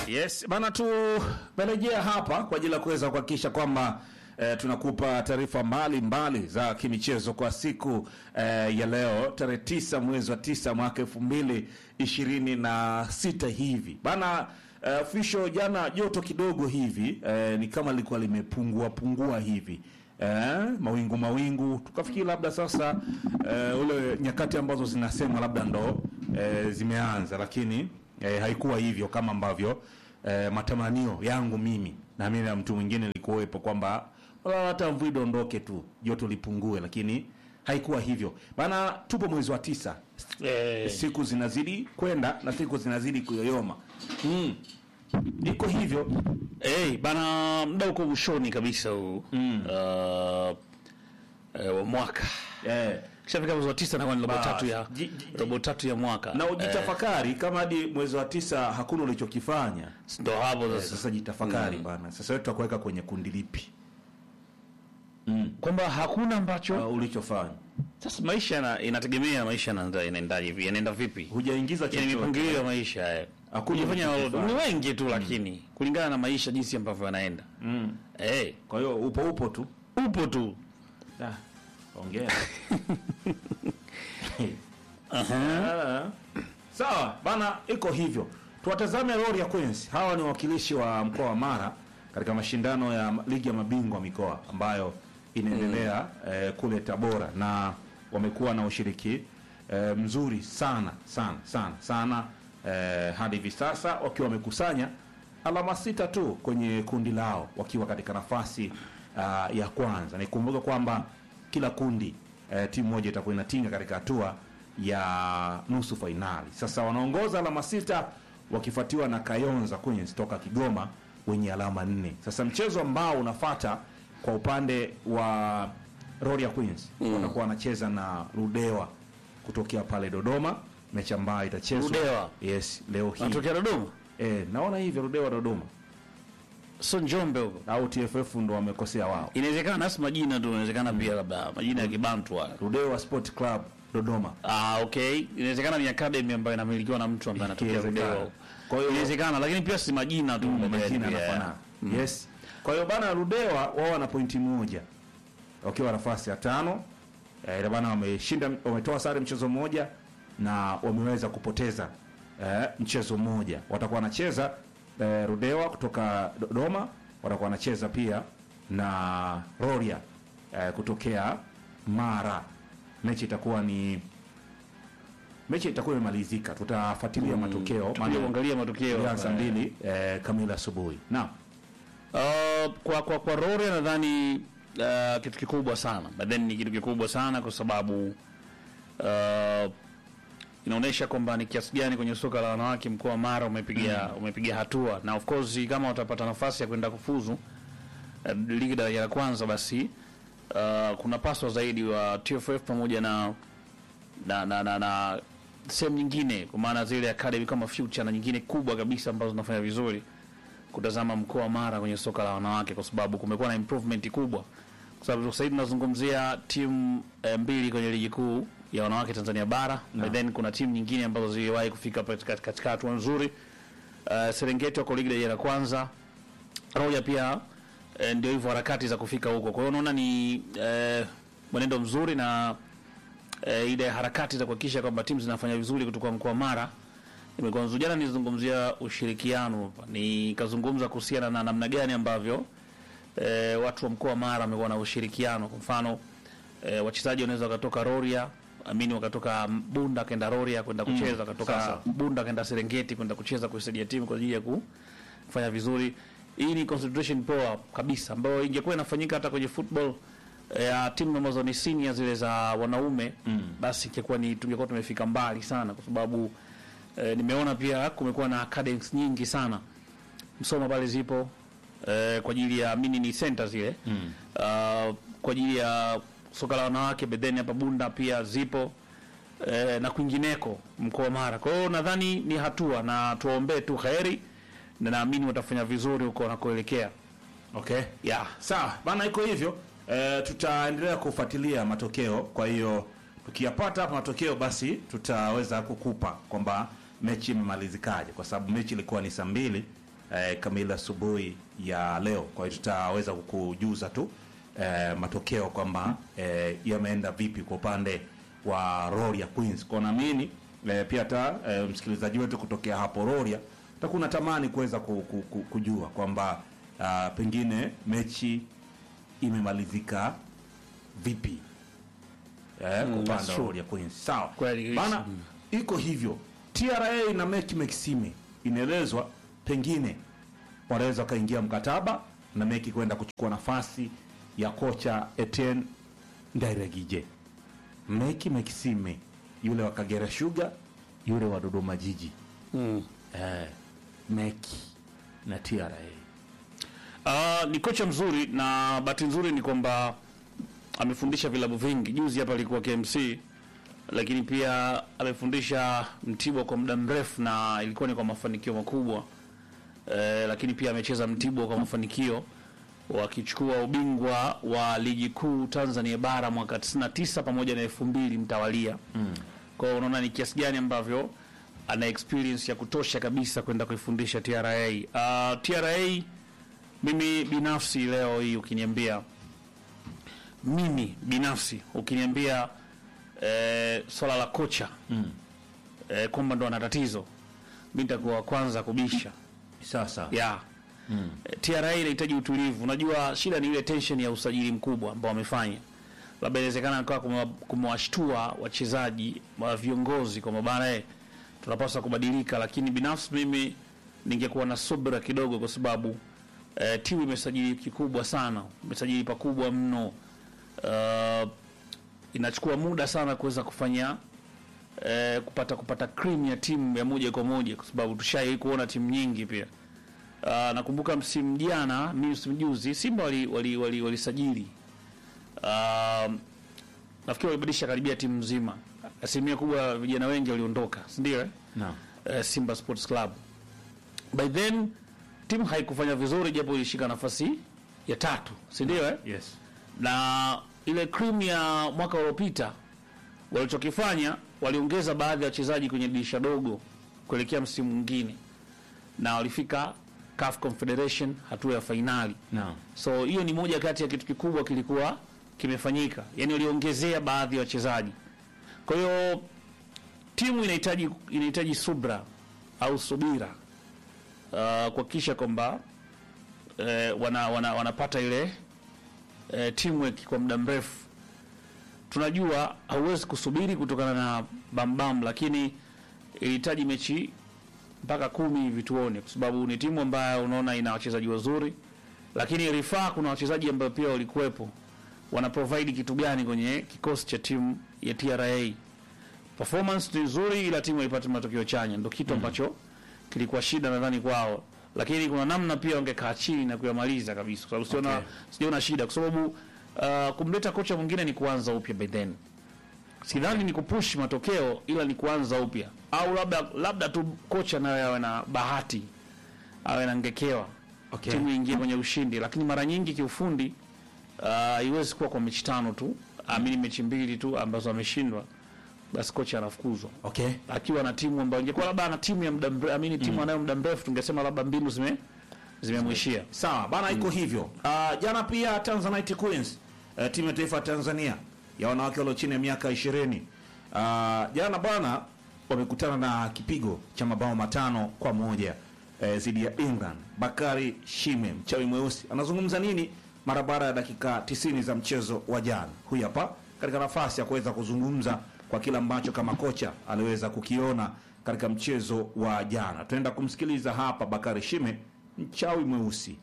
Yes, bana tumerejea hapa kwa ajili ya kuweza kuhakikisha kwamba eh, tunakupa taarifa mbalimbali za kimichezo kwa siku eh, ya leo tarehe tisa mwezi wa tisa mwaka elfu mbili ishirini na sita hivi bana eh, official jana joto kidogo hivi eh, ni kama lilikuwa limepungua pungua hivi eh, mawingu mawingu tukafikiri labda sasa eh, ule nyakati ambazo zinasema labda ndo eh, zimeanza lakini eh, haikuwa hivyo kama ambavyo eh, matamanio yangu mimi na mimi na mtu mwingine likuwepo kwamba wala hata mvua idondoke tu joto lipungue lakini haikuwa hivyo bana tupo mwezi wa tisa Eh, siku zinazidi kwenda na siku zinazidi kuyoyoma mm. iko hivyo eh, bana muda uko mwishoni kabisa huu mm. uh, eh, wa mwaka eh. kishafika mwezi wa tisa nakuwa ni robo Bas. tatu ya Ji- ji- robo tatu ya mwaka na ujitafakari kama hadi mwezi wa tisa hakuna ulichokifanya Eh, ndo hapo sasa sasa jitafakari bana sasa wewe tutakuweka kwenye kundi lipi kwamba hakuna ambacho uh, ulichofanya sasa maisha yana- inategemea maisha yanaenda- yanaendaje hivi yanaenda vipi hujaingiza yani chochote mipangilio ya maisha eh. Hakuna Kujifanya ulichokifanya. ni wengi tu lakini kulingana na maisha jinsi ambavyo yanaenda mm. eh, kwa hiyo upo upo tu upo tu Ah, ongea Ah, sawa bana iko hivyo tuwatazame Rorya Queens hawa ni wawakilishi wa mkoa wa Mara katika mashindano ya ligi ya mabingwa mikoa ambayo inaendelea eh, kule Tabora na wamekuwa na ushiriki eh, mzuri sana sana sana sana eh, hadi hivi sasa wakiwa wamekusanya alama sita tu kwenye kundi lao wakiwa katika nafasi uh, ya kwanza. Nikumbuke kwamba kila kundi eh, timu moja itakuwa inatinga katika hatua ya nusu fainali. Sasa wanaongoza alama sita wakifuatiwa na Kayonza Queens toka Kigoma wenye alama nne. Sasa mchezo ambao unafata kwa upande wa Rorya Queens watakuwa wanacheza na Ludewa kutokea pale Dodoma, mechi ambayo itachezwa Ludewa? yes, leo hii natokea Dodoma eh, naona hivyo Ludewa Dodoma so Njombe huko au TFF ndo wamekosea wao. inawezekana nasi majina tu inawezekana pia labda majina ya kibantu haya Ludewa Sport Club Dodoma. Ah, okay. Inawezekana ni academy ambayo inamilikiwa na mtu ambaye anatokea Ikiwezekana. Ludewa. Kwa hiyo Inawezekana, lakini pia si majina tu majina mbeleni pia. yanafanana. Yes. Kwa hiyo bana Ludewa wao wana pointi moja wakiwa nafasi ya tano. Eh, ina maana wameshinda wametoa sare mchezo mmoja na wameweza kupoteza eh, mchezo mmoja. Watakuwa wanacheza eh, Ludewa kutoka Dodoma, watakuwa wanacheza pia na Rorya eh, kutokea Mara. Mechi itakuwa ni mechi itakuwa imemalizika, tutafuatilia matokeo Tukuja kuangalia matokeo. ya saa mbili eh, kamili asubuhi. Naam. Uh, kwa kwa kwa Rorya nadhani uh, kitu kikubwa sana. But then ni kitu kikubwa sana kwa sababu uh, inaonyesha kwamba ni kiasi gani kwenye soka la wanawake mkoa wa Mara umepiga umepiga hatua na of course kama watapata nafasi ya kwenda kufuzu uh, ligi daraja la kwanza basi uh, kuna paswa zaidi wa TFF pamoja na na na, na, na sehemu nyingine kwa maana zile academy kama Future na nyingine kubwa kabisa ambazo zinafanya vizuri kutazama mkoa wa Mara kwenye soka la wanawake kwa sababu kumekuwa na improvement kubwa, kwa sababu sasa hivi tunazungumzia timu eh, mbili kwenye ligi kuu ya wanawake Tanzania bara no. then kuna timu nyingine ambazo ziliwahi kufika katika katika hatua nzuri. Uh, Serengeti wako ligi daraja la kwanza, Roja pia eh, ndio hivyo harakati za kufika huko. Kwa hiyo unaona ni eh, mwenendo mzuri na eh, ile harakati za kuhakikisha kwamba timu zinafanya vizuri kutoka mkoa wa Mara imekuwa nzuri. Jana nilizungumzia ushirikiano hapa, nikazungumza kuhusiana na namna gani ambavyo e, watu wa mkoa wa Mara wamekuwa na ushirikiano. Kwa mfano e, wachezaji wanaweza wakatoka Rorya amini wakatoka Bunda kwenda Rorya kwenda kucheza, wakatoka sasa. Bunda kwenda Serengeti kwenda kucheza kusaidia timu kwa ajili ya ku- kufanya vizuri. Hii ni concentration poa kabisa ambayo ingekuwa inafanyika hata kwenye football eh, ya timu ambazo ni senior zile za wanaume mm. basi ingekuwa ni tungekuwa tumefika mbali sana kwa sababu eh, nimeona pia kumekuwa na academies nyingi sana Msoma pale zipo eh, kwa ajili ya mini ni center zile mm. uh, kwa ajili ya soka la wanawake bedheni hapa Bunda pia zipo eh, na kwingineko mkoa wa Mara. Kwa hiyo nadhani ni hatua na tuwaombee tu kheri na naamini watafanya vizuri huko wanakoelekea. Okay. Yeah. Sawa, bana iko hivyo. E, tutaendelea kufuatilia matokeo. Kwa hiyo tukiyapata hapa matokeo basi tutaweza kukupa kwamba mechi imemalizikaje kwa sababu mechi ilikuwa ni saa mbili eh, kamili asubuhi ya leo. Kwa hiyo tutaweza kukujuza tu eh, matokeo kwamba eh, yameenda vipi kwa upande wa Roria Queens. Kwa naamini eh, pia hata eh, msikilizaji wetu kutokea hapo Roria utakuwa unatamani kuweza ku, ku, ku, kujua kwamba ah, pengine mechi imemalizika vipi eh, kwa upande that's wa true. Roria Queens. Sawa Kweli, bana, mm. iko hivyo. TRA na Meki Maxime inaelezwa pengine wanaweza wakaingia mkataba na Meki kwenda kuchukua nafasi ya kocha Etienne Ndairegije. Meki Maxime yule wa Kagera Sugar, yule wa Dodoma Jiji Mm. eh, Meki na TRA Ah, ni kocha mzuri na bahati nzuri ni kwamba amefundisha vilabu vingi. Juzi hapa alikuwa KMC, lakini pia amefundisha Mtibwa kwa muda mrefu na ilikuwa ni kwa mafanikio makubwa eh, lakini pia amecheza Mtibwa kwa mafanikio wakichukua ubingwa wa ligi kuu Tanzania bara mwaka 99 pamoja na 2000 mtawalia. Mm. Kwa hiyo unaona ni kiasi gani ambavyo ana experience ya kutosha kabisa kwenda kuifundisha TRA. Uh, TRA mimi binafsi leo hii ukiniambia mimi binafsi ukiniambia eh, swala la kocha mm. eh, kwamba ndo ana tatizo mi nitakuwa wa kwanza kubisha sasa ya mm. TRA inahitaji utulivu. Unajua shida ni ile tension ya usajili mkubwa ambao wamefanya, labda inawezekana kwa kumewashtua wachezaji wa viongozi kwa mabara eh, tunapaswa kubadilika, lakini binafsi mimi ningekuwa na subira kidogo, kwa sababu eh, timu imesajili kikubwa sana, imesajili pakubwa mno. Uh, inachukua muda sana kuweza kufanya eh, kupata kupata cream ya timu ya moja kwa moja, kwa sababu tushai kuona timu nyingi pia. Uh, nakumbuka msimu jana, mimi msimu juzi Simba wali wali wali, walisajili uh, nafikiri walibadilisha karibia timu nzima, asilimia kubwa vijana wengi waliondoka, si ndio? Eh? no. uh, Simba Sports Club. By then timu haikufanya vizuri, japo ilishika nafasi ya tatu, si ndio? Eh? yes. na ile cream ya mwaka uliopita walichokifanya waliongeza baadhi ya wachezaji kwenye dirisha dogo kuelekea msimu mwingine na walifika CAF Confederation hatua ya fainali no. so hiyo ni moja kati ya kitu kikubwa kilikuwa kimefanyika yani waliongezea baadhi ya wachezaji kwa hiyo timu inahitaji inahitaji subra au subira uh, kuhakikisha kwamba eh, wana, wana, wanapata ile eh, teamwork kwa muda mrefu. Tunajua hauwezi kusubiri kutokana na bambam, lakini ilihitaji mechi mpaka kumi hivi tuone, kwa sababu ni timu ambayo unaona ina wachezaji wazuri, lakini rifaa, kuna wachezaji ambao pia walikuwepo wana provide kitu gani kwenye kikosi cha timu ya TRA. Performance ni nzuri, ila timu haipati matokeo chanya, ndio kitu ambacho kilikuwa shida nadhani kwao, lakini kuna namna pia wangekaa chini na kuyamaliza kabisa, kwa sababu siona Okay. sijaona shida, kwa sababu uh, kumleta kocha mwingine ni kuanza upya by then sidhani ni kupush matokeo ila ni kuanza upya au labda labda tu kocha naye awe na bahati awe na ngekewa Okay. timu ingie kwenye ushindi lakini mara nyingi kiufundi uh, haiwezi kuwa kwa mechi tano tu amini mechi mbili tu ambazo ameshindwa basi kocha anafukuzwa okay. akiwa na timu ambayo ingekuwa labda ana timu ya muda mrefu amini timu anayo muda mrefu tungesema labda mbinu zime zimemwishia Sawa bana, iko hivyo. Uh, jana pia Tanzanite Queens uh, timu ya taifa ya Tanzania ya wanawake walio chini ya miaka 20 uh, jana bwana wamekutana na kipigo cha mabao matano kwa moja eh, dhidi ya England. Bakari Shime mchawi mweusi anazungumza nini mara baada ya dakika 90 za mchezo wa jana? Huyu hapa katika nafasi ya kuweza kuzungumza kwa kile ambacho kama kocha aliweza kukiona katika mchezo wa jana. Tunaenda kumsikiliza hapa Bakari Shime mchawi mweusi.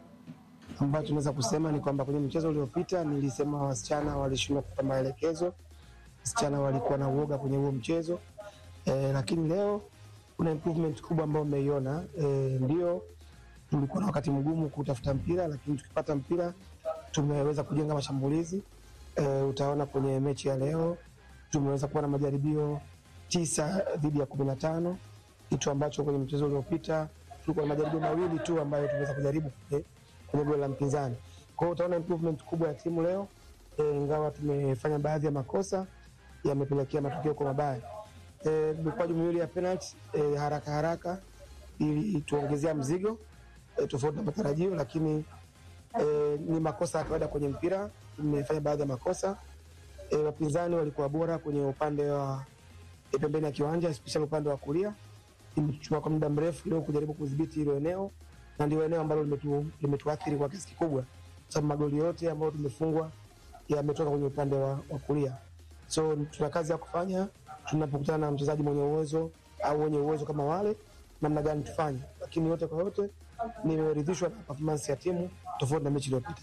ambayo tunaweza kusema ni kwamba kwenye mchezo uliopita nilisema wasichana walishindwa kupata maelekezo, wasichana walikuwa na uoga kwenye huo mchezo e, lakini leo kuna improvement kubwa ambayo umeiona. E, ndio tulikuwa na wakati mgumu kutafuta mpira, lakini tukipata mpira tumeweza kujenga mashambulizi e, utaona kwenye mechi ya leo tumeweza kuwa na majaribio tisa dhidi ya kumi na tano kitu ambacho kwenye mchezo uliopita tulikuwa na majaribio mawili tu ambayo tumeweza kujaribu kwenye kwenye goli la mpinzani. Kwa hiyo utaona improvement kubwa ya timu leo e, ingawa tumefanya baadhi ya makosa yamepelekea matokeo kwa mabaya. E, mikwaju miwili ya penalty e, haraka haraka ili tuongezea mzigo e, tofauti na matarajio, lakini e, ni makosa ya kawaida kwenye mpira. Tumefanya baadhi ya makosa e, wapinzani walikuwa bora kwenye upande wa e, pembeni ya kiwanja especially upande wa kulia. Imechukua kwa muda mrefu leo kujaribu kudhibiti hilo eneo, na ndio eneo ambalo limetu, limetuathiri kwa kiasi kikubwa, kwa sababu magoli yote ambayo tumefungwa yametoka kwenye upande wa, wa kulia. So tuna kazi ya kufanya tunapokutana na mchezaji mwenye uwezo au wenye uwezo kama wale, namna gani tufanye, lakini yote kwa yote nimeridhishwa na performance ya timu tofauti na mechi iliyopita.